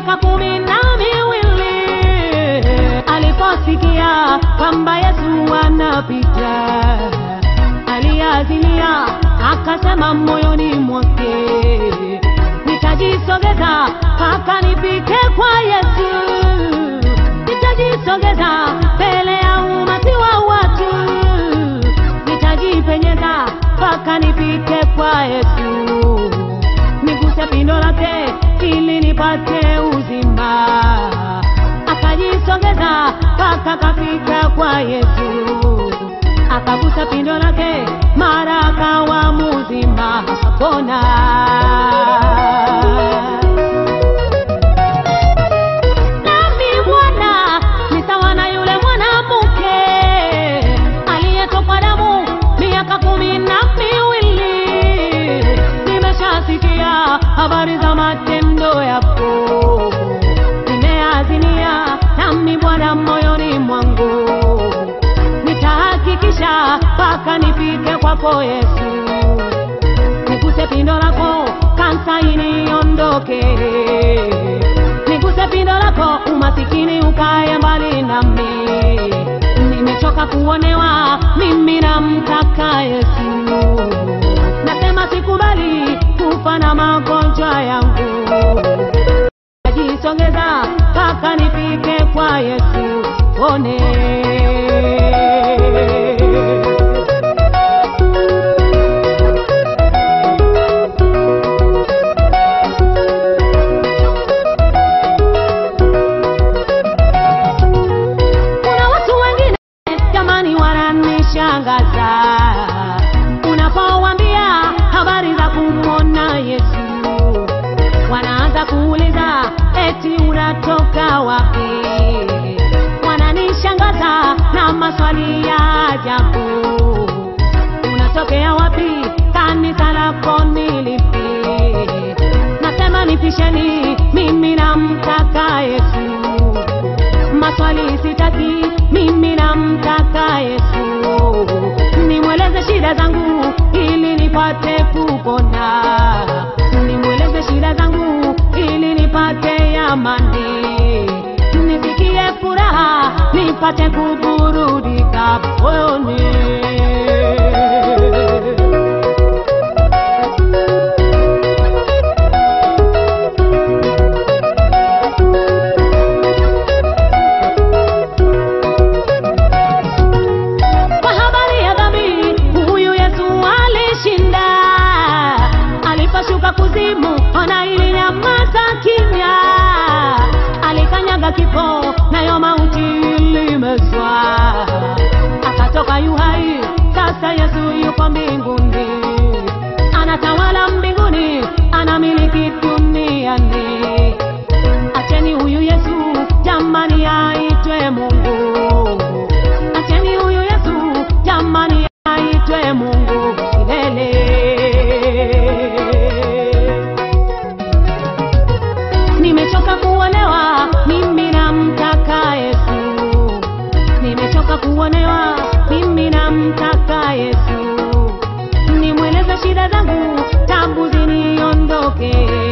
miaka kumi na miwili aliposikia kwamba Yesu anapita, aliazimia akasema moyoni mwake, nitajisogeza mpaka nifike kwa Yesu, nitajisogeza mbele ya umati wa watu, nitajipenyeza mpaka nifike kwa Yesu, niguse pindo lake ili nipate uzima. Akajisogeza mpaka kafika kwa Yesu, akagusa pindo lake, mara akawa mzima, akapona. Nami Bwana ni sawa na yule mwanamke aliyetokwa damu miaka kumi na miwili. Nimeshasikia habari za matendo yako, nimeazimia nami Bwana moyoni mwangu, nitahakikisha mpaka nifike kwako Yesu niguse pindo lako, kansa iniondoke. Niguse pindo lako, umasikini ukae mbali nami. Nimechoka kuonewa, mimi namtaka Yesu. Nasema sikubali kufa na magonjwa yangu, najisongeza mpaka nifike kwa Yesu one Kuna watu wengine jamani, wananishangaza unapowaambia habari za kumwona Yesu, wanaanza kuuliza eti unatoka wapi? Wananishangaza na maswali ya ajabu, unatokea wapi? Kanisa lako ni lipi? Nasema nipisheni, mimi namtaka Yesu maswali sitaki, mimi namtaka Yesu. Nimweleze shida zangu ili nipate kupona, nimweleze shida zangu ili nipate amani, nisikie furaha, nipate kuburudika moyoni. Kwa habari ya dhambi, huyu Yesu alishinda. Aliposhuka kuzimu, ona ilinyamaza kimya. Alikanyaga kifo, nayo mauti ilimezwa. Akatoka yu hai, sasa Yesu yuko mbinguni, anatawala mbinguni, anamiliki duniani. Acheni huyu Yesu jamani aitwe Mungu. Acheni huyu Yesu jamani aitwe Mungu milele. Nimechoka kuonewa, mimi namtaka Yesu. Nimechoka kuonewa, mimi namtaka Yesu. Nimweleze shida zangu, tabu ziniondoke.